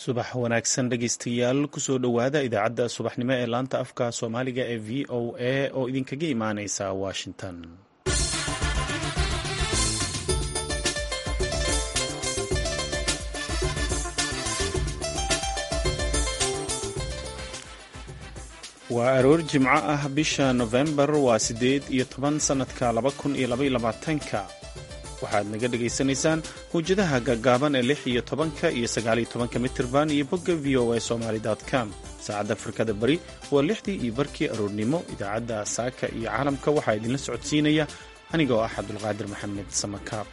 subax wanaagsan dhegeystayaal kusoo dhowaada idaacadda subaxnimo ee laanta afka soomaaliga ee v o a oo idinkaga imaaneysa washington waa aroor jimco ah bisha nofembar waa siddeed iyo toban sannadka laba kun iyo labaiyo labaatanka waxaad naga dhagaysanaysaan mawjadaha gaggaaban ee lix iyo tobanka iyo sagaaliyo tobanka mitirban iyo bogga v o a somaali com saacadda afrikada bari waa lixdii iyo barkii aroornimo idaacadda saaka iyo caalamka waxaa idinla socodsiinaya anigoo ah cabdulqaadir maxamed samakaab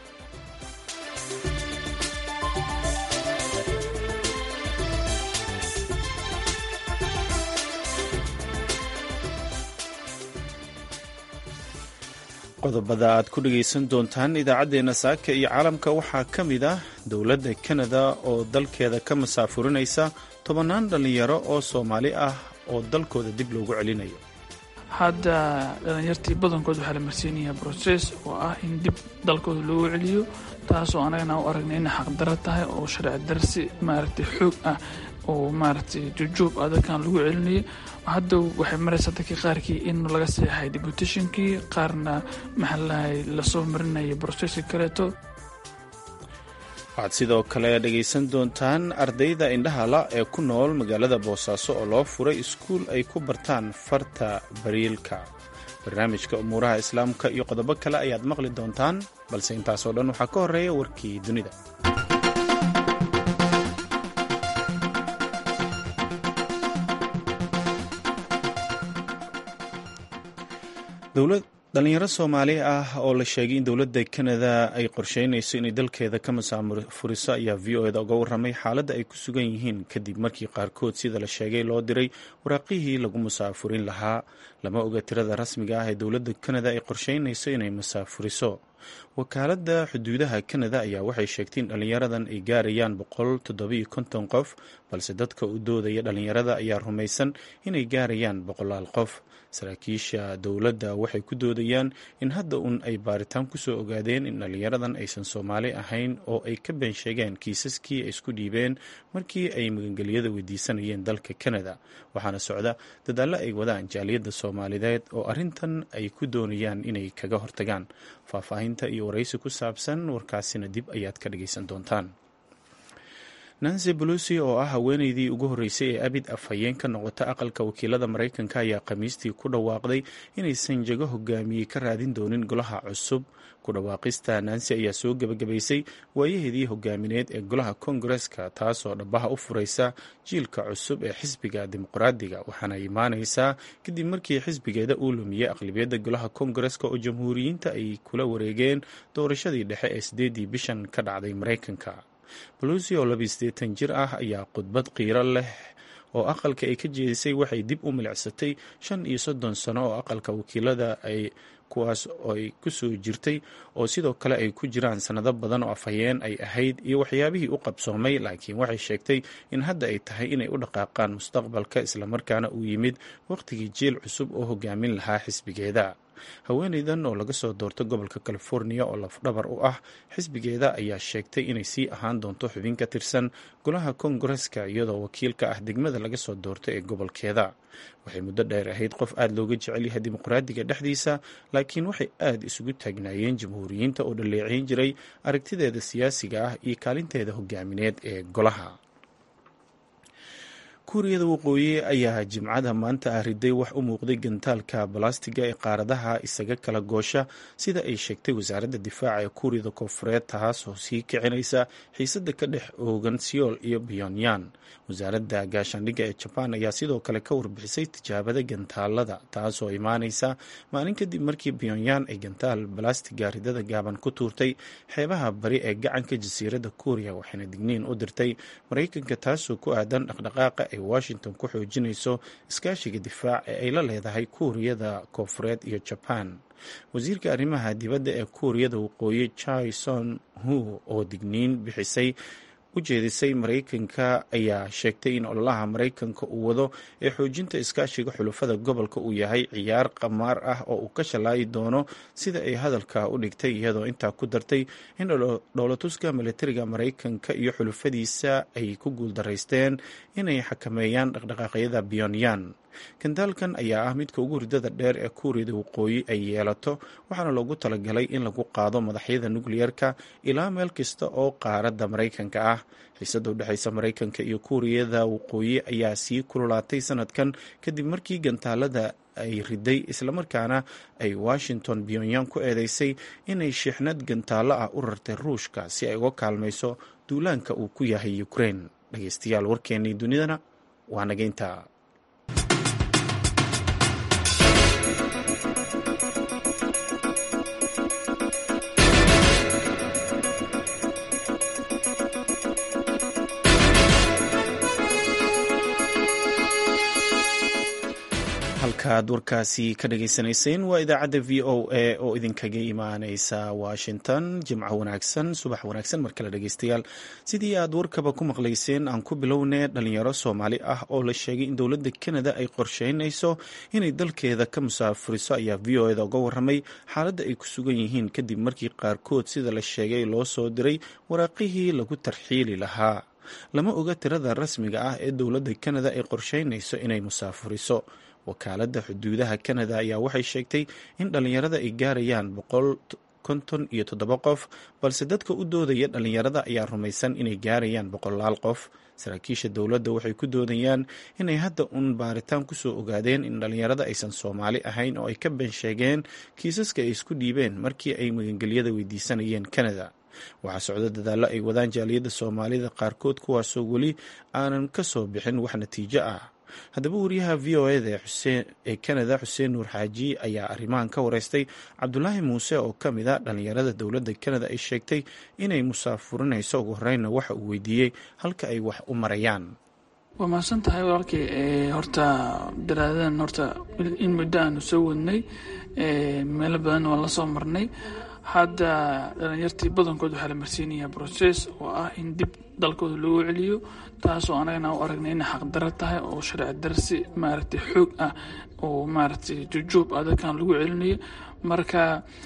qodobada aad ku dhegaysan doontaan idaacaddeenna saaka iyo caalamka waxaa ka mid ah dowladda kanada oo dalkeeda ka masaafurinaysa tobannaan dhallinyaro oo soomaali ah oo dalkooda dib loogu celinayo hadda dhallinyartii badankood waxaa la marsiinayaa broses oo ah in dib dalkooda loogu celiyo taasoo anagana u aragnay inay xaqdaro tahay oo sharci darsi maaragtay xoog ah oo maaragtay jujuub ah dadkan lagu celinayo hadda waxay maraysaa dadkii qaarkii in laga seexay deputationkii qaarna maxaalahay lasoo marinaya broseska kaleeto waxaad sidoo kale dhegaysan doontaan ardayda indhahala ee ku nool magaalada boosaaso oo loo furay iskuul ay ku bartaan farta bariilka barnaamijka umuuraha islaamka iyo qodobo kale ayaad maqli doontaan balse intaasoo dhan waxaa ka horeeya warkii dunida dhalinyaro soomaali ah oo la sheegay in dowladda kanada ay qorsheynayso inay dalkeeda ka masaafuriso ayaa v o eda uga warramay xaaladda ay ku sugan yihiin kadib markii qaarkood sida la sheegay loo diray waraaqihii lagu musaafurin lahaa lama oga tirada rasmiga ah ee dowladda kanada ay qorsheynayso inay masaafuriso wakaaladda xuduudaha kanada ayaa waxay sheegtay in dhallinyaradan ay gaarayaan boqol toddobiyo konton qof balse dadka u doodaya dhallinyarada ayaa rumaysan inay gaarayaan boqolaal qof saraakiisha dowladda waxay ku doodayaan in hadda un ay baaritaan kusoo ogaadeen in dhallinyaradan aysan soomaali ahayn oo ay ka been sheegeen kiisaskii ay isku dhiibeen markii ay magangelyada weydiisanayeen dalka kanada waxaana socda dadaallo ay wadaan jaaliyadda soomaalideed oo arrintan ay ku doonayaan inay kaga hortagaan faahfaahinta iyo waraysi ku saabsan warkaasina dib ayaad ka dhagaysan doontaan nancy bolusi oo ah haweeneydii ugu horreysay ee abid afhayeen ka noqota aqalka wakiilada maraykanka ayaa khamiistii ku dhawaaqday inaysan jago hogaamiyey ka raadin doonin golaha cusub ku dhawaaqista nancy ayaa soo gebagabaysay waayaheedii hogaamineed ee golaha kongareska taasoo dhabaha u furaysa jiilka cusub ee xisbiga dimuqraadiga waxaana imaaneysaa kadib markii xisbigeeda uu lumiyey aqlibiyadda golaha kongareska oo jamhuuriyiinta ay kula wareegeen doorashadii dhexe ee sideedii bishan ka dhacday maraykanka bolusi oo labiyi siddeetan jir ah ayaa khudbad qiiro leh oo aqalka ay ka jeedisay waxay dib u milicsatay shan iyo soddon sano oo aqalka wakiilada ay kuwaas ay kusoo jirtay oo sidoo kale ay ku jiraan sannado badan oo afhayeen ay ahayd iyo waxyaabihii u qabsoomay laakiin waxay sheegtay in hadda ay tahay inay u dhaqaaqaan mustaqbalka islamarkaana uu yimid wakhtigii jiil cusub oo hogaamin lahaa xisbigeeda haweeneydan oo laga soo doorto gobolka california oo lafdhabar u ah xisbigeeda ayaa sheegtay inay sii ahaan doonto xubin ka tirsan golaha kongareska iyadoo wakiilka ah degmada laga soo doorto ee gobolkeeda waxay muddo dheer ahayd qof aada looga jecel yahay dimuqraadiga dhexdiisa laakiin waxay aada isugu taagnaayeen jamhuuriyiinta oo dhaleeceyn jiray aragtideeda siyaasiga ah iyo kaalinteeda hogaamineed ee golaha kuuriyada waqooyi ayaa jimcada maanta ah riday wax u muuqday gantaalka balastiga ee qaaradaha isaga kala goosha sida ay sheegtay wasaaradda difaaca ee kuuriyada koonfureed taasoo sii kicinaysa xiisada ka dhex oogan seoul iyo pyonyan wasaaradda gaashaandhigga ee jabaan ayaa sidoo kale ka warbixisay tijaabada gantaalada taasoo imaaneysa maalin kadib markii pyonyan ay gantaal balastiga ridada gaaban ku tuurtay xeebaha bari ee gacanka jasiiradda kuuriya waxayna digniin u dirtay maraykanka taasoo ku aadan dhaqdhaqaaqa ay washington ku xoojinayso iskaashiga difaac ee ay la leedahay kuuriyada koonfureed iyo jaban wasiirka arrimaha dibadda ee kuuriyada waqooyi chai son hu oo digniin bixisay u jeedisay maraykanka ayaa sheegtay in ololaha maraykanka uu wado ee xoojinta iskaashiga xulufada gobolka uu yahay ciyaar qamaar ah oo uu ka shalaayi doono sida ay hadalka u dhigtay iyadoo intaa ku dartay in dhowlatuska militariga maraykanka iyo xulufadiisa ay ku guuldaraysteen inay xakameeyaan dhaqdhaqaaqyada pyonyan gandaalkan ayaa ah midka ugu ridada dheer ee kuuriyada waqooyi ay yeelato waxaana loogu talagalay in lagu qaado madaxyada nukliyerka ilaa meel kasta oo qaaradda maraykanka ah xiisada u dhexeysa maraykanka iyo kuuriyada waqooyi ayaa sii kululaatay sanadkan kadib markii gantaalada ay riday islamarkaana ay washington pyonyan ku eedeysay inay shiixnad gantaallo ah u rartay ruushka si ay uga kaalmayso duulaanka uu ku yahay ukraine dhegeystayaal warkeennii dunidana waa nageynta halkaad warkaasi ka dhageysanayseen waa idaacadda v o a oo idinkaga imaaneysa washington jimco wanaagsan subax wanaagsan mar kale dhegeystayaal sidii aad warkaba ku maqlayseen aan ku bilownay dhalinyaro soomaali ah oo la sheegay in dowladda kanada ay qorsheynayso inay dalkeeda ka musaafuriso ayaa v o eda uga waramay xaaladda ay ku sugan yihiin kadib markii qaarkood sida la sheegay loo soo diray waraaqihii lagu tarxiili lahaa lama oga tirada rasmiga ah ee dowladda kanada ay qorsheynayso inay musaafuriso wakaaladda xuduudaha kanada ayaa waxay sheegtay in dhallinyarada ay gaarayaan boqol konton iyo toddoba qof balse dadka u doodaya dhallinyarada ayaa rumaysan inay gaarayaan boqolaal qof saraakiisha dowladda waxay ku doodayaan inay hadda uun baaritaan kusoo ogaadeen in dhallinyarada aysan soomaali ahayn oo ay ka been sheegeen kiisaska ay isku dhiibeen markii ay magangelyada weydiisanayeen kanada waxaa socdo dadaallo ay wadaan jaaliyadda soomaalida qaarkood kuwaasoo weli aanan ka soo bixin wax natiijo ah haddaba wariyaha v o eda ee kanada xuseen nuur xaaji ayaa arrimahan ka wareystay cabdulaahi muuse oo ka mid a dhallinyarada dowladda kanada ay sheegtay inay musaafurinayso ugu horreynna waxa uu weydiiyey halka ay wax u marayaan waa mahadsan tahay walaalkii horta daraadadan horta in muddo aanu soo wadnay meelo badan waan la soo marnay hadda dhalinyartii badankood waxaa la marsiinayaa brocess oo ah in dib dalkooda loogu celiyo taasoo anagana u aragnay inay xaqdaro tahay oo sharci darsi maaragtay xoog ah oo maaragtay jujuub ah dadkan lagu celinayo marka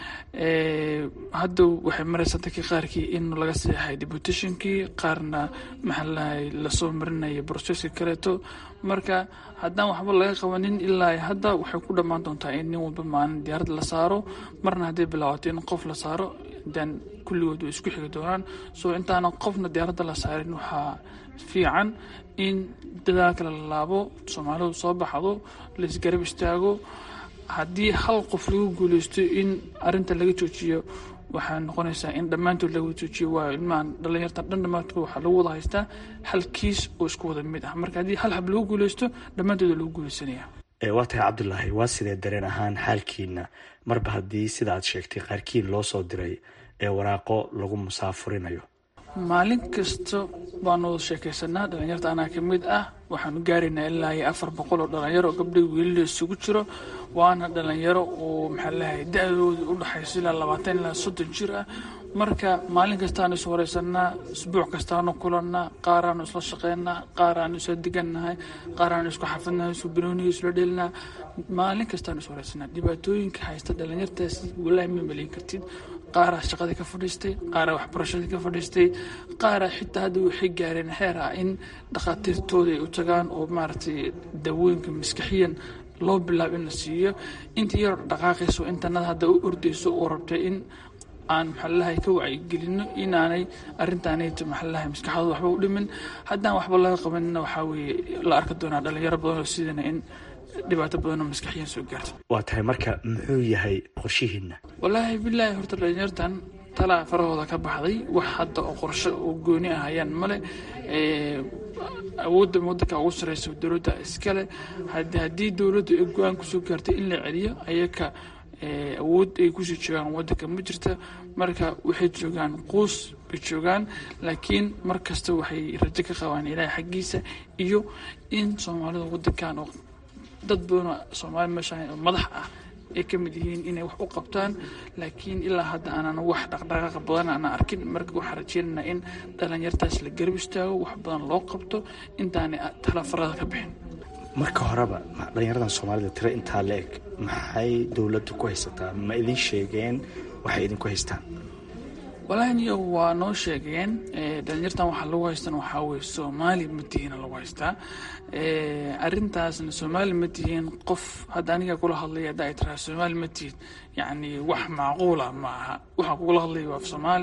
hadda waxay maraysaa dadkii qaarkii in laga seexay deputationkii qaarna maxaa lahay lasoo marinaya brocesski kaleeto marka haddaan waxba laga qabanin ilaa hadda waxay ku dhammaan doontaa in nin walba maalin diyaarad la saaro marna hadday bilaabato in qof la saaro dan kulligood way isku xigi doonaan soo intaana qofna diyaaradda la saarin waxaa fiican in dadaalka la laabo soomaalidu soo baxdo laisgarab istaago haddii hal qof lagu guuleysto in arinta laga joojiyo waxaa noqonaysaa in dhammaantood laga joojiyo waayo ilmahan dhalinyarta dhan dhammaantood waxaa lagu wada haystaa hal kiis oo isku wada mid ah marka haddii hal hab lagu guuleysto dhammaantood lagu guuleysanaya waa tahay cabdulaahi waa sidee dareen ahaan xaalkiina marba haddii sida aad sheegtay qaarkiin loo soo diray ee waraaqo lagu musaafurinayo maalin kasta baanu wada sheekaysanaa dhalinyarta anaa ka mid ah waxaanu gaaraynaa ilaa iyo afar boqol oo dhalinyaro oo gabdha wiilila isugu jiro waana dhalinyaro oo maxaa lahay da-dooda u dhaxayso ilaa labaatan ilaa soddon jir ah marka maalin kastaanu is wareysanaa isbuuc kastaanu kulannaa qaaraanu isla shaqeynaa qaaraanu isla degannahay qaaraanu isku xafidnahay isku banooniga isla dhelinaa maalin kastaanu is wareysanaa dhibaatooyinka haysta dhalinyartaasi walaahi ma maleyn kartid qaaraa shaqadii ka fadhiistay qaaraa waxbarashadii ka fadhiistay qaaraa xitaa hadda waxay gaareen xeer ah in dhakhaatiirtooda ay u tagaan oo maaragtay daawooyinka maskaxiyan loo bilaabo in la siiyo intii yaroo dhaqaaqayso intanada hadda u ordayso oo rabtay in aan maxalalahay ka wacyigelino inaanay arintaanayto maxalalahay maskaxdooda waxba u dhimin haddaan waxba laga qabanina waxaa weeye la arki doonaa dhalinyaro badan oo sidana in dhibaato badan oo maskaxiyan soo gaarta waa tahay marka muxuu yahay qorshihiina wallaahi bilaahi horta dhalinyartan talaa farahooda ka baxday wax hadda oo qorsho oo gooni ah hayaan male awoodda wadanka ugu sareysa dowladda iskale haddii dowladdu ay go-aan kusoo gaartay in la celiyo ayaka awood ay kusii joogaan wadanka ma jirta marka waxay joogaan quus bay joogaan laakiin mar kasta waxay rajo ka qabaan ilaahay xaggiisa iyo in soomaalida wadankan oo dad badanoo soomaali meeshaan oo madax ah ay ka mid yihiin inay wax u qabtaan laakiin ilaa hadda aanan wax dhaqdhaqaaqa badan aanan arkin marka waxaan rajeynanaa in dhalinyartaas la garab istaago wax badan loo qabto intaanay talafarada ka bixin marka horeba dhalinyaradan soomaalida tiro intaa la eg maxay dowladdu ku haysataa ma idin sheegeen waxay idinku haystaan walahi niyo waa noo sheegeen dhalinyartan waxaa lagu haystan waxaa weye soomaali ma tihiina lagu haystaa arintaasna soomaali ma tihiin qof hadda aniga kula hadlaya hadda ay tiraa soomaali ma tihid yacni wax macquula ma aha waxaan kugula hadlaya waa af soomaali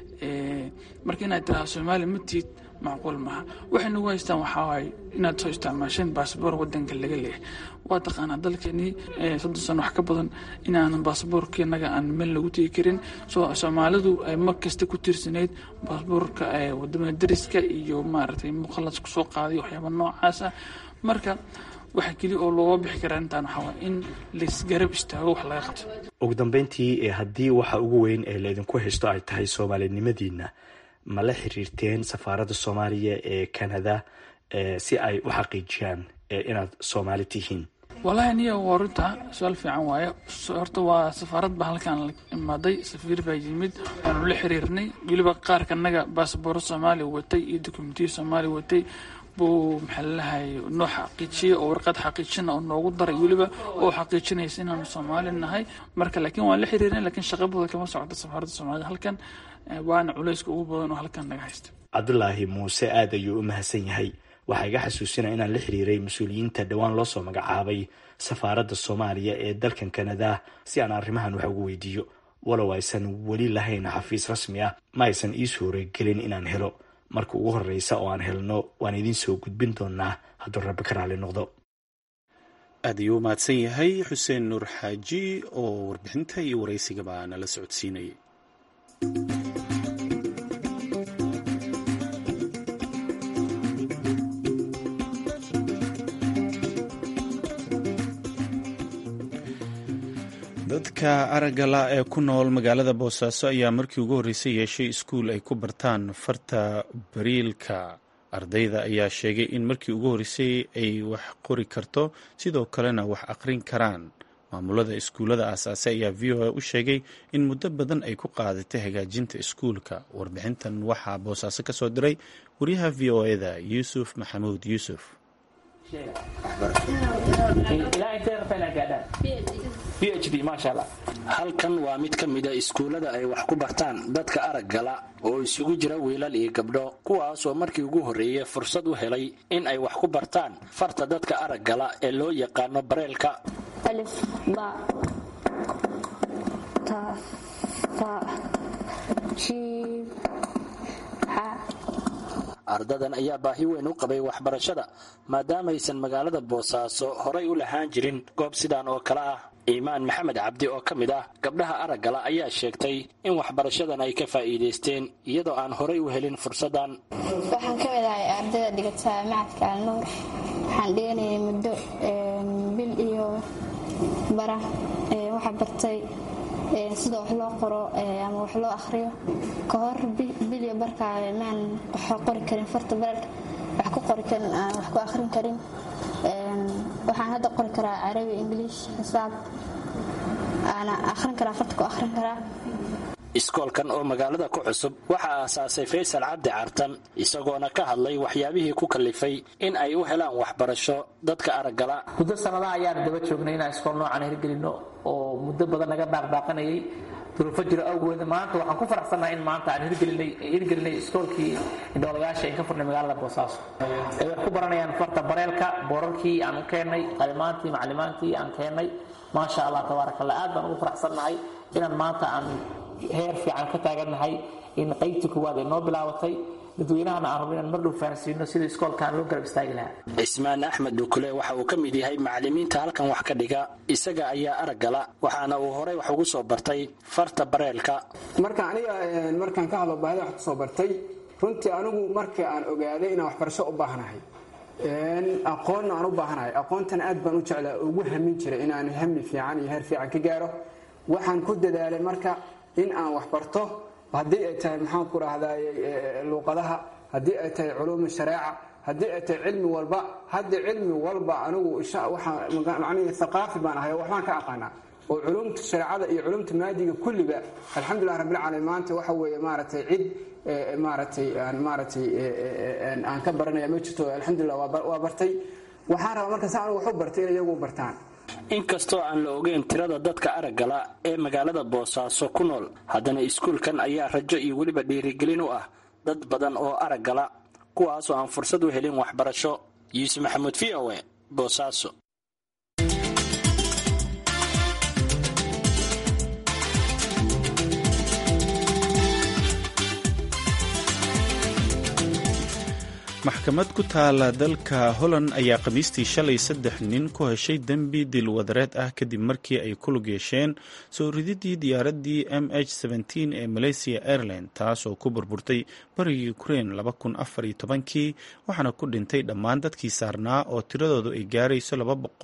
marka inaad tiraa soomaali ma tihid macquul maaha waxay nagu haystaan waxaa waaye inaad soo isticmaasheen baasboor wadanka laga leeyahay waa taqaanaa dalkeenii soddon sano wax ka badan inaanan baasboorkeenaga aan meel lagu tegi karin soomaalidu ay mar kasta ku tiirsanayd baasboorka wadamada dariska iyo maaragtay muqalas kusoo qaaday waxyaaba noocaas ah marka waxa keli oo looga bixi karaa intaan waxaa waay in laisgarab istaago wax laga qabto ugu dambeyntii haddii waxa ugu weyn ee laydinku haysto ay tahay soomaalinimadiina ma la xiriirteen safaaradda soomaaliya ee canada si ay u xaqiijiyaan inaad soomaali tihiin walahi niya waa runta su-aal fiican waaye horta waa safaarad baa halkaan la imaaday safiir baa yimid waanu la xiriirnay weliba qaarka naga baasbooro soomaaliya watay iyo dokumentiya soomaaliya watay buu maxaa lalahay noo xaqiijiyey oo warqad xaqiijina oo noogu daray weliba oo xaqiijinaysa inaanu soomaali nahay marka laakiin waan la xiriirnay lakiin shaqabooda kama socota safaaradda soomaalida halkan waana culayska ugu badan oo halkan naga haysta cabdulaahi muuse aad ayuu u mahadsan yahay waxaa iga xasuusinaya inaan la xiriiray mas-uuliyiinta dhowaan loo soo magacaabay safaaradda soomaaliya ee dalkan kanada si aan arrimahan wax ugu weydiiyo walow aysan weli lahayn xafiis rasmi ah ma aysan ii suuragelin inaan helo marka ugu horreysa oo aan helno waan idiin soo gudbin doonaa hadduu rabbi ka raali noqdo aad ayuu u mahadsan yahay xuseen nuur xaaji oo warbixinta iyo waraysigaba nala socodsiinayay dadka araggala ee ku nool magaalada boosaaso ayaa markii ugu horreysay yeeshay iskuul ay ku bartaan farta bariilka ardayda ayaa sheegay in markii ugu horreysay ay wax qori karto sidoo kalena wax aqrin karaan maamulada iskuullada aasaasay ayaa v o a u sheegay in muddo badan ay ku qaadatay hagaajinta iskuulka warbixintan waxaa boosaaso ka soo diray wariyaha v o eda yuusuf maxamuud yuusuf halkan waa mid ka mida iskuullada ay wax ku bartaan dadka araggala oo isugu jira wiilal iyo gabdho kuwaasoo markii ugu horreeyey fursad u helay in ay wax ku bartaan farta dadka araggala ee loo yaqaano bareelka ardadan ayaa baahi weyn u qabay waxbarashada maadaamaysan magaalada boosaaso horay u lahaan jirin goob sidaan oo kale ah iimaan maxamed cabdi oo ka mid ah gabdhaha araggala ayaa sheegtay in waxbarashadan ay ka faa'iidaysteen iyadoo aan horay u helin fursaddan waxaan ka mid ahay ardayda dhigata macadka alnuur waxaan dhiganayay muddo bil iyo bara waxaa bartay sida wax loo qoro ama wax loo akhriyo ka hor bilyo barkaa maan wax qori karin farta bareelka wax ku qori karin aan wax ku akhrin karin waxaan hadda qori karaa carabi ingiliish xisaab aana akhrin karaa farta ku akhrin karaa iskoolkan oo magaalada ku cusub waxaa aasaasay faysal cabdi cartan isagoona ka hadlay waxyaabihii ku kalifay in ay u helaan waxbarasho dadka araggala muddo sanadaha ayaan daba joognay inaan iskool noocan hirgelino oo muddo badan naga baaqbaaqanayay duruufo jiro awgeed maanta waxaan ku faraxsannahay in maanta aan hirgelinay iskoolkii indhoolayaasha in ka furnay magaalada boosaaso ay wax ku baranayaan farta bareelka boorarkii aan u keennay qalimaantii maclimaantii aan keennay maasha allah tabaarakallah aad baan ugu faraxsannahay inaan maanta aan heer fiican ka taagannahay in qaybtii koowaad ay noo bilaabatay dadweynahana aan rabno inaan mar dhow fahansiino sida iskoolkaan loo garab istaagi lahaa cismaan axmed dhukule waxa uu ka mid yahay macallimiinta halkan wax ka dhiga isaga ayaa araggala waxaana uu horey wax ugu soo bartay farta bareelka marka aniga markaan ka hadlo baahida wax kusoo bartay runtii anigu markii aan ogaaday inaan waxbarasho u baahanahay aqoonna aan u baahanahay aqoontan aad baan u jeclaa ugu hamin jiray inaan hami fiican iyo heer fiican ka gaaro waxaan ku dadaalay marka in aan wax barto haddii ay tahay maxaan ku rahday luuqadaha haddii ay tahay culuuma shareeca haddii ay tahay cilmi walba hadda cilmi walba anigu waxaan aqaafi baan ahay waxbaan ka aqaanaa oo culumta shareecada iyo culumta maadiga kulliba alxamdulilah rabbilcaalamiin maanta waxa weeye maaragtay cid maaragtay aan maaragtay aan ka baranaya ma jirto alxamdulilah waa bartay waxaan rabaa marka saa anigu waxu bartay inay iyagu bartaan inkastoo aan la ogeyn tirada dadka araggala ee magaalada boosaaso ku nool haddana iskuulkan ayaa rajo iyo weliba dhiirigelin u ah dad badan oo araggala kuwaasoo aan fursad u helin waxbarasho yuusuf maxamuud v o e boosaaso maxkamad ku taala dalka holland ayaa khamiistii shalay saddex nin ku heshay dembi dilwadareed ah kadib markii ay ku lug yeesheen soo rididii diyaaraddii m h ee malaysia airline taas oo ku burburtay bariga ukrain kii waxaana ku dhintay dhammaan dadkii saarnaa oo tiradoodu ay gaarayso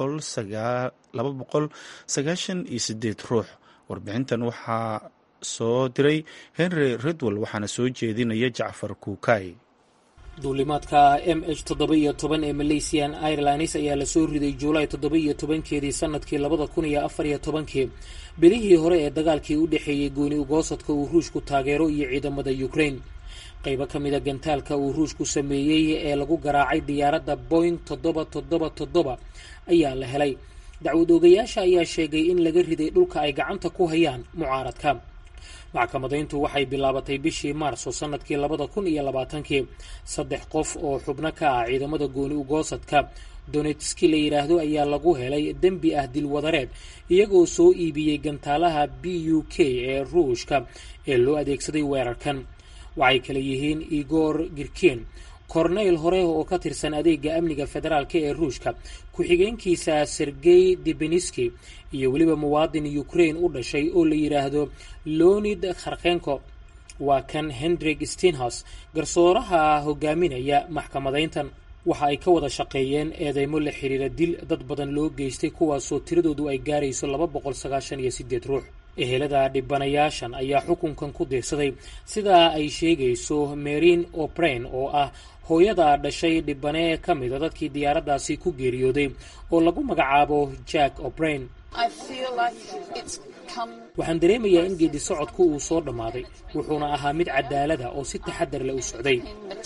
ruux warbixintan waxaa soo diray henry redwell waxaana soo jeedinaya jacfar kuukay duulimaadka m h toddoba iyo toban ee malaysian airlines ayaa lasoo riday juulaay toddoba iyo tobankeedii sanadkii labada kun iyo afar iyo tobankii bilihii hore ee dagaalkii u dhexeeyey gooni ugoosadka uu ruushku taageero iyo ciidamada ukraine qaybo ka mida gantaalka uu ruushku sameeyey ee lagu garaacay diyaaradda boing toddoba toddoba toddoba ayaa la helay dacwad oogayaasha ayaa sheegay in laga riday dhulka ay gacanta ku hayaan mucaaradka maxkamadayntu waxay bilaabatay bishii maarso sanadkii labada kun iyo labaatankii saddex qof oo xubno ka ah ciidamada gooni ugoosadka donetski la yidhaahdo ayaa lagu helay dembi ah dilwadareed iyagoo soo iibiyey gantaalaha b u k ee ruushka ee loo adeegsaday weerarkan waxay kale yihiin igor girkin korneyl hore oo ka tirsan adeega amniga federaalk ee ruushka ku-xigeenkiisa sergey debeniski iyo weliba muwaadin ukraine u dhashay oo la yidhaahdo leonid kharkenko waa kan hendrik steinhus garsooraha hogaaminaya maxkamadayntan waxa ay ka wada shaqeeyeen eedeymo la xiriira dil dad badan loo geystay kuwaasoo tiradoodu ay gaarayso laba boqol sagaashan iyo sideed ruux ehelada dhibanayaashan ayaa xukunkan ku diirsaday sidaa ay sheegayso marin o'brain oo ah hooyada dhashay dhibane ka mida dadkii diyaaraddaasi ku geeriyooday oo lagu magacaabo jack o'brain waxaan dareemayaa in geedi socodku uu soo dhammaaday wuxuuna ahaa mid cadaalada oo si taxadar leh u socday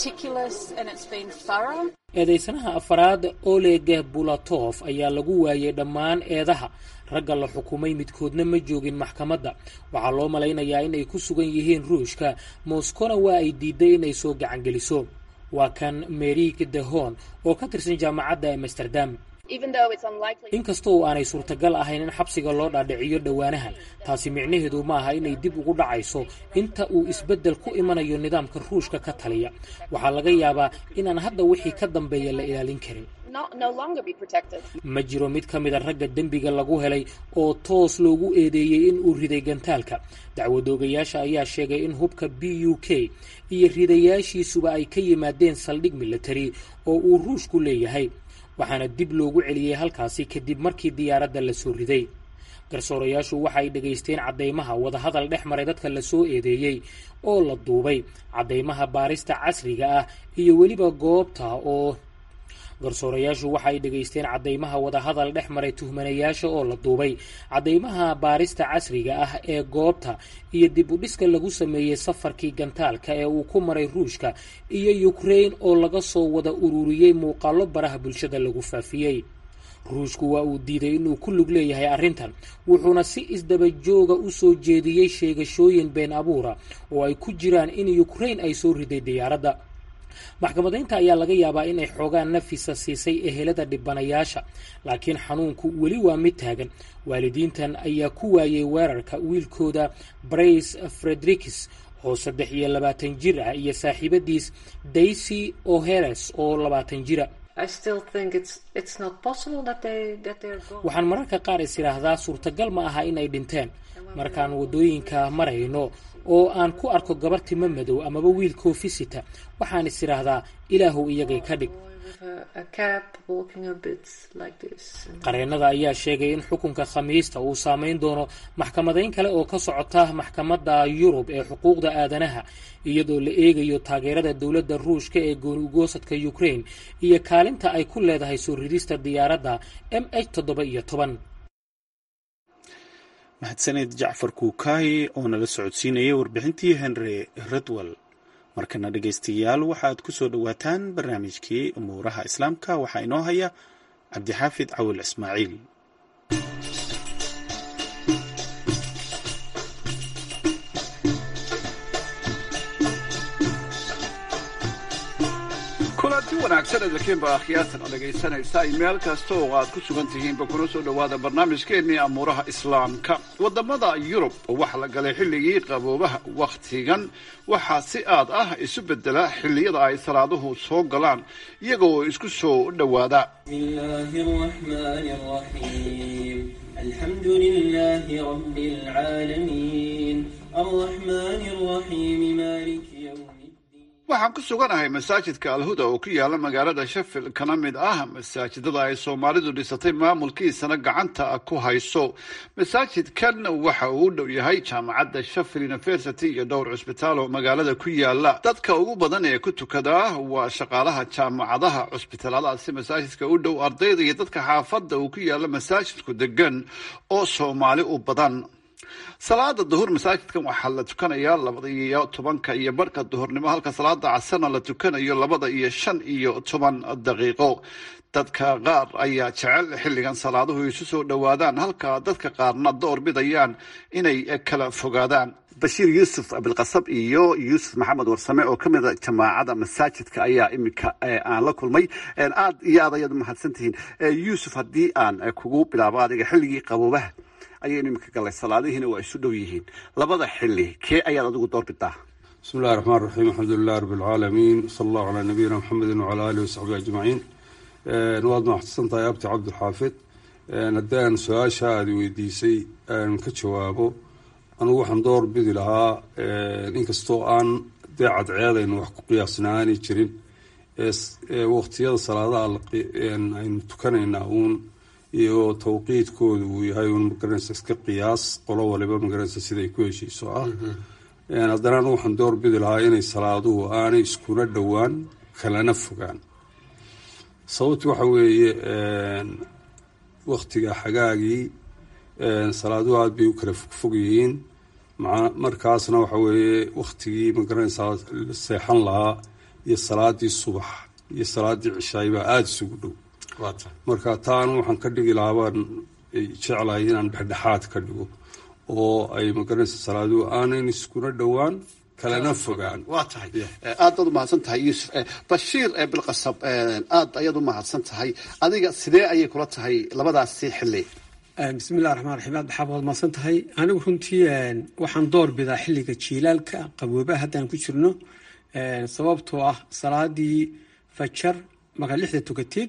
eedaysanaha afaraad oleg bulatof ayaa lagu waayay dhammaan eedaha ragga la xukumay midkoodna ma joogin maxkamadda waxaa loo malaynayaa inay ku sugan yihiin ruushka moskona waa ay diiday inay soo gacangeliso waa kan merik dehon oo ka tirsan jaamacadda amsterdam inkastoo aanay suurtagal ahayn in xabsiga loo dhaadhiciyo dhowaanahan taasi micnaheedu ma aha inay dib ugu dhacayso inta uu isbeddel ku imanayo nidaamka ruushka ka taliya waxaa laga yaabaa inaan hadda wixii ka dambeeya la ilaalin karin ma jiro mid ka mida ragga dembiga lagu helay oo toos loogu eedeeyey in uu riday gantaalka dacwadoogayaasha ayaa sheegay in hubka b u k iyo ridayaashiisuba ay ka yimaadeen saldhig military oo uu ruushku leeyahay waxaana dib loogu celiyey halkaasi kadib markii diyaaradda la soo riday garsoorayaashu waxa ay dhegaysteen caddaymaha wadahadal dhex maray dadka la soo eedeeyey oo la duubay caddaymaha baarista casriga ah iyo weliba goobta oo garsoorayaashu waxa ay dhegaysteen caddaymaha wadahadal dhex maray tuhmanayaasha oo la duubay caddaymaha baarista casriga ah ee goobta iyo dib u dhiska lagu sameeyey safarkii gantaalka ee uu ku maray ruushka iyo ukraine oo laga soo wada ururiyey muuqaallo baraha bulshada lagu faafiyey ruushku waa uu diiday inuu ku lug leeyahay arrintan wuxuuna si isdaba jooga u soo jeediyey sheegashooyin been abuura oo ay ku jiraan in ukraine ay soo riday diyaaradda maxkamadaynta ayaa laga yaabaa inay xoogaan nafisa siisay ehelada dhibanayaasha laakiin xanuunku weli waa mid taagan waalidiintan ayaa ku waayey weerarka wiilkooda brace fredericks oo saddex iyo labaatan jir ah iyo saaxiibadiis daisy oheres oo labaatan jira waxaan mararka qaar is idhaahdaa suurtagal ma aha inay dhinteen markaan waddooyinka marayno oo aan ku arko gabar timo madow amaba wiil koofisita waxaan is idhaahdaa ilaahow iyagay ka dhig qareennada ayaa sheegay in xukunka khamiista uu saameyn doono maxkamadayn kale oo ka socota maxkamadda yurub ee xuquuqda aadanaha iyadoo la eegayo taageerada dowladda ruushka ee gooni ugoosadka ukraine iyo kaalinta ay ku leedahay soo ridista diyaaradda m h toddoba iyo toban mahadsaneed jacfar kuukaayi oo nala socodsiinayay warbixintii henry redwell markana dhegaystayaal waxaad ku soo dhowaataan barnaamijkii umuuraha islaamka waxaa inoo haya cabdixaafid cawil ismaaciil kulanti wanaagsan edakiinba akhyaartan oo dhegaysanaysa meel kasta oo aad ku sugan tihiinba kuna soo dhowaada barnaamijkeennii amuuraha islaamka waddamada yurub waxa la galay xilligii qaboobaha wakhtigan waxaa si aad ah isu bedela xilliyada ay salaaduhu soo galaan iyaga oo isku soo dhowaada الحمد لله رب العالمين الرحمن الرحيم مالك يوم waxaan ku suganahay masaajidka alhuda oo ku yaala magaalada sheffield kana mid ah masaajidada ay soomaalidu dhisatay maamulkiisana gacanta ku hayso masaajidkan waxa uu u dhow yahay jaamacadda sheffield university iyo dhowr cusbitaal oo magaalada ku yaala dadka ugu badan ee ku tukada waa shaqaalaha jaamacadaha cusbitaaladaasi masaajidka u dhow ardayda iyo dadka xaafadda uu ku yaala masaajidku degan oo soomaali u badan salaada duhur masaajidkan waxaa la tukanayaa labada iyo tobanka iyo barhka duhurnimo halka salaada casarna la tukanayo labada iyo shan iyo toban daqiiqo dadka qaar ayaa jecel xilligan salaaduhu isu soo dhowaadaan halka dadka qaarna door bidayaan inay kala fogaadaan bashiir yuusuf abilqasab iyo yuusuf maxamed warsame oo ka mida jamaacada masaajidka ayaa iminka aan la kulmay aad iyo aad ayaad umahadsantihiin yuusuf haddii aan kugu bilaabo adiga xilligii qaboobaha ayaynu iminka galay salaadihiina waa isu dhow yihiin labada xili kee ayaad adigu doorbidaa bismi illahi raxmaan raxiim alxamdulilah rabi alcaalamiin sala allahu calaa nabiyina maxamedi wacala alihi wasaxbihi ajmaciin waad mahadsan tahay abti cabdilxaafid haddii aan su-aasha aada weydiisay aan ka jawaabo anugu waxaan door bidi lahaa inkastoo aan dee cadceedaynu wax ku qiyaasnaani jirin waqtiyada salaadaha aynu tukanaynaa uun iyo tawqiidkooda uu yahay un magaranaysa iska qiyaas qolo waliba magaranaysa siday ku heshiiso ah haddana anu waxaan door bidi lahaa inay salaaduhu aanay iskuna dhowaan kalana fogaan sababti waxa weeye waktiga xagaagii salaaduhu aada bay u kala fogfog yihiin markaasna waxa weeye waktigii magaranaysaa seexan lahaa iyo salaadii subax iyo salaadii cishaay baa aada isugu dhow marka taanu waxaan ka dhigi lahaa baan jeclahay inaan dhexdhexaad ka dhigo oo ay magaranaysa salaaduhu aanan iskuna dhowaan kalana fogaan waa tahay aad baad umahadsan tahay yuusuf bashiir bilqasab aad ayaad u mahadsan tahay adiga sidee ayay kula tahay labadaasi xili bismillahi raxmaan raxiim aad baxaab waad mahadsan tahay anigu runtii waxaan door bidaa xilliga jiilaalka qaboobaha haddaan ku jirno sababtoo ah salaadii fajar markaad lixda tukateed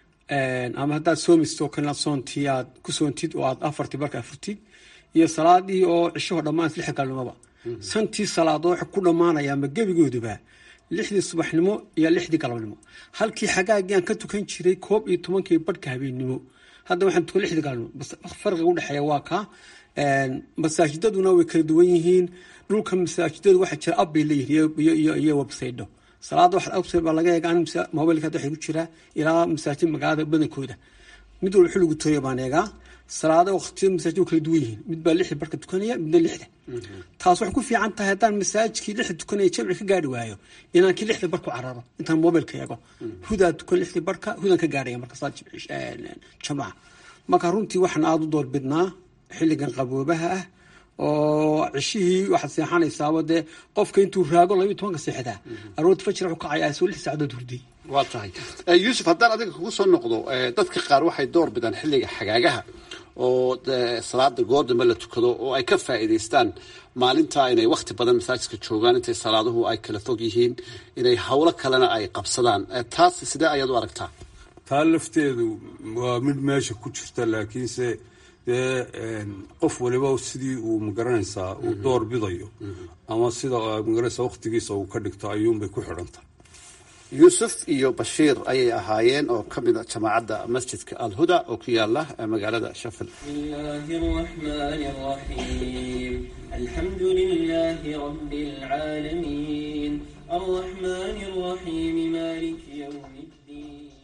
ama haddaad soomisto kalena soontii aad ku soontid oo aad afartii barka afurtid iyo salaadii oo cishahoo dhammaan lixda galnimoba santii salaadoo waxay ku dhammaanaya ama gebigooduba lixdii subaxnimo iyo lixdii galabnimo halkii xagaagii aan ka tukan jiray koob iyo tobankii barhka habeennimo hadda waxaan tukan lixdii galabnimo farqiga udhexeeya waa kaa masaajidaduna way kala duwan yihiin dhulka masaajidadu waxaa jira ab bay leeyihiin iyo websaydo salaada wax website baa laga eega an mobilka hadda waxay ku jiraa ilaa masaajid magaalada badankooda mid walba xilligu tooya baan eegaa salaada waqtiyada masaajid kala duwan yihiin mid baa lixda barka tukanaya midna lixda taas waxay ku fiican tahay haddaan masaajidkii lixda tukanaya jamci ka gaari waayo inaan kii lixda barku cararo intaan mobilka eego hudaa tukan lixdii barka hudaan ka gaaraya marka salaad jamaca marka runtii waxaan aada u doorbidnaa xilligan qaboobaha ah oo cishihii waxaad seexanaysaaba dee qofka intuu raago labiyo tobanka seexdaa aroorta fajir wuxuu kacayaa isoo lix saacadood hurday waa tahay yuusuf haddaan adiga kugu soo noqdo dadka qaar waxay door bidaan xilliga xagaagaha oo salaada goordamba la tukado oo ay ka faa'iidaystaan maalintaa inay wakti badan masaajidka joogaan intay salaaduhu ay kala fog yihiin inay howlo kalena ay qabsadaan taas sidee ayaad u aragtaa taa lafteedu waa mid meesha ku jirta laakiinse dee qof waliba sidii uu magaranaysaa uu door bidayo ama sida magaranaysaa waktigiisa uu ka dhigto ayuunbay ku xidhantahay yuusuf iyo bashiir ayay ahaayeen oo ka mida jamaacadda masjidka alhuda oo ku yaala magaalada shafil الله الرحمن الرحيم الحمد لله رب العالمين الرحمن الرحيم مالك يوم الدين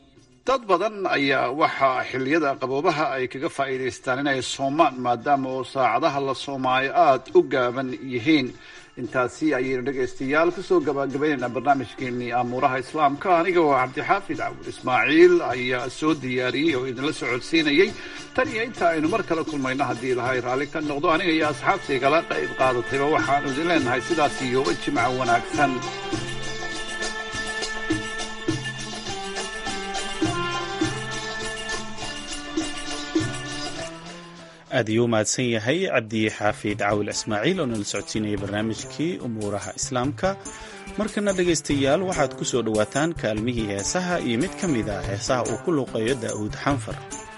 dad badan ayaa waxaa xilliyada qaboobaha ay kaga faa'iidaystaan inay soomaan maadaama oo saacadaha la soomaayo aada u gaaban yihiin intaasi ayaynu dhegaystayaal kusoo gabagabaynaynaa barnaamijkeenii amuuraha islaamka aniga oo cabdixaafid cabul ismaaciil ayaa soo diyaariyey oo idinla socodsiinayey tan iyo inta aynu mar kale kulmayno haddii ilahay raalli ka noqdo aniga iyo asxaabtii kala qayb qaadatayba waxaanu idin leenahay sidaas iyo jimca wanaagsan aad ayuu u mahadsan yahay cabdi xaafid caawil ismaaciil oo nala socodsiinaya barnaamijkii umuuraha islaamka markana dhegaystayaal waxaad ku soo dhowaataan kaalmihii heesaha iyo mid ka mid a heesaha uu ku luuqeeyo daa'uud xanfar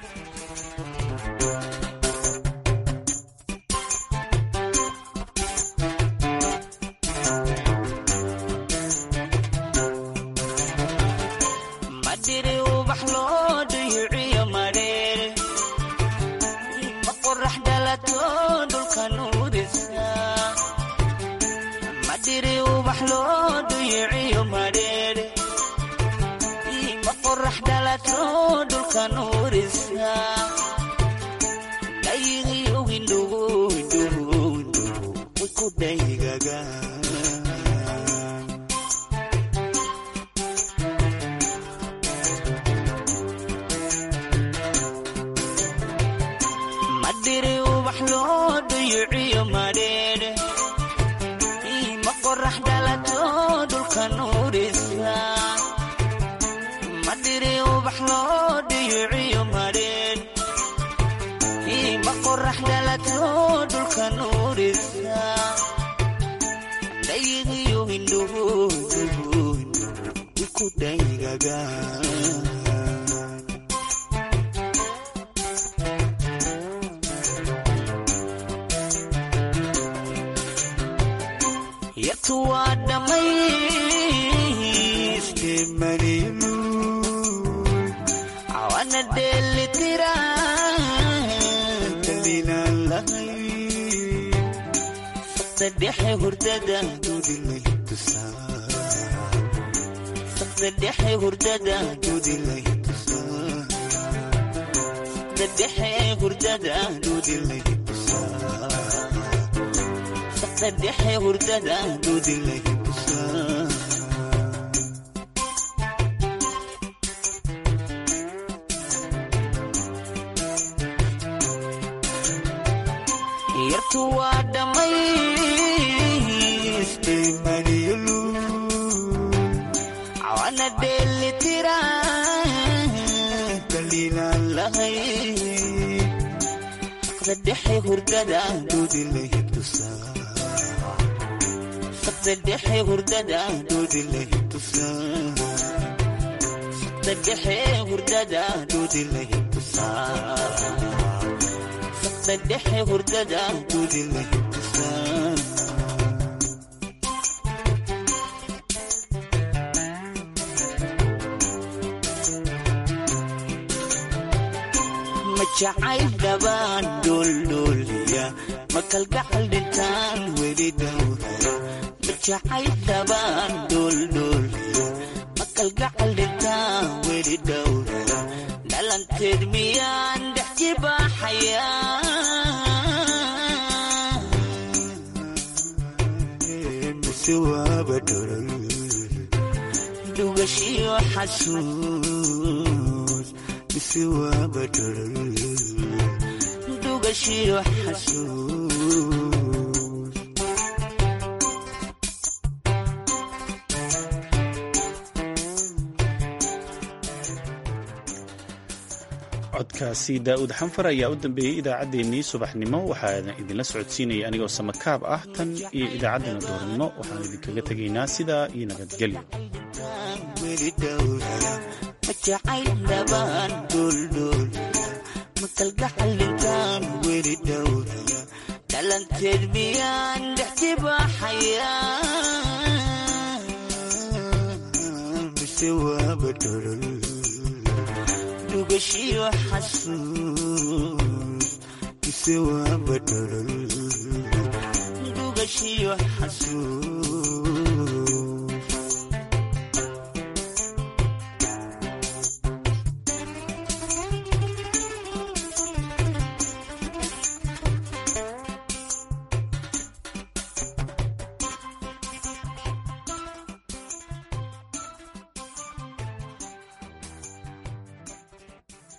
jacayl dhabaan dholdhooliya ma kalgacal dhintaan weli dhowraya ma jacayl dhabaan dholdhooliya ma kalgacal dhintaan weli dhowraya dhalanteed miyaan dhex jibaaxaya mise waaba dholol dhugashiyo xasuus mise waaba dholol dhugashiyo xasuus codkaasi daa'uud xanfar ayaa u dambeeyey idaacaddeenii subaxnimo waxaana idinla socodsiinaya anigoo samakaab ah tan iyo idaacaddana doornimo waxaan idinkaga tegaynaa sidaa iyo nabadgelyo weli dhowraya ma jacayl dhabaan dholdhoolaya ma kalgacal dhintaan weli dhowraya dhalanteed miyaan dhex jibaaxaya mise waaba dholol dhugashiyo xasuus mise waaba dholol dhugashiyo xasuus